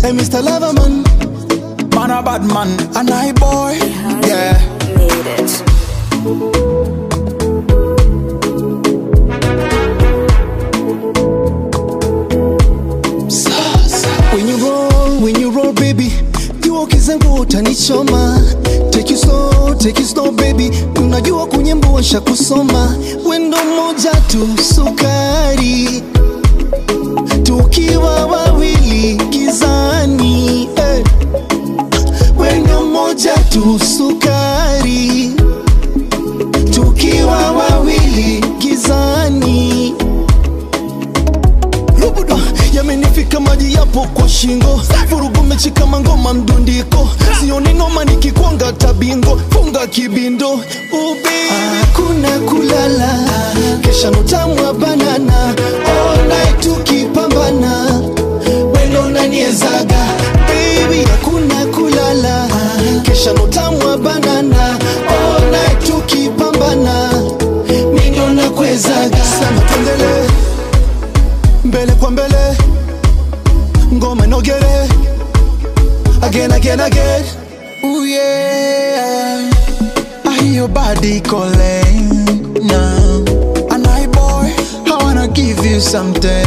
Hey, Mr. Loverman. Man a bad man, a night boy. Yeah. Made it. When you roll, when you roll baby, jua ukizangu utanichoma. Take you slow, take you slow baby, unajua kunyembua sha kusoma. Wendo moja tu sukari, tukiwa wawili gizani. Eh. Wendo moja tu sukari, tukiwa wawili gizani. Rubuda yamenifika maji yapo kwa shingo, vurugu mechi kama ngoma mdundiko, sioni noma nikikwanga tabingo, funga kibindo ubi, hakuna kulala, kesha nutamu wa banana, all night tukipambana, wendo naniezaga baby, hakuna kulala, kesha nutamu wa banana, all night tukipambana, mindo nakwezaga, sema tuendelee mbele kwa mbele ngoma inogere again again again Ooh yeah. I hear your body calling now. A night boy, I wanna give you something.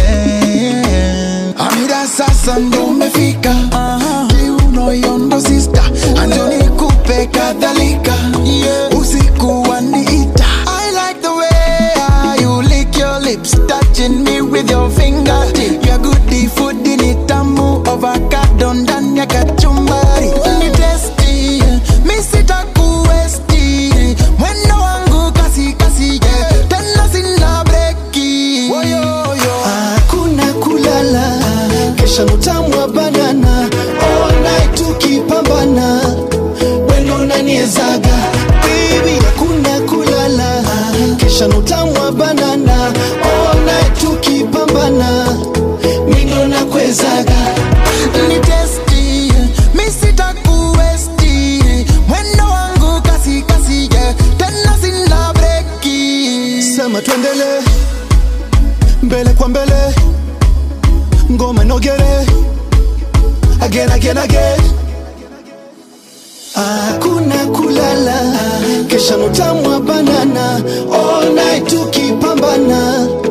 Amida sasa ndo umefika. Kiuno yondo sister, anjo nikupe kadhalika. Usiku waniita. I like the way you lick your lips, touching me with your finger. Your goodie food ni tamu, avocado ndani ya kachumbari. Ni tasty, mi sitakuwesti. Mwendo wangu kasi kasi, yeah. Tena sina breki. Woyoyo. hakuna kulala kesha nutamu wa banana all night tukipambana wendo naniezaga baby hakuna kulala kesha nutamu wa banana all night tukipambana mindo nakwezaga Ni tasty, mi sitakuwesti. Mwendo wangu kasi kasi, yeah. Tena sina breki. sema tuendele mbele kwa mbele ngoma inogere again again again hakuna kulala kesha nutamu wa banana all night tukipambana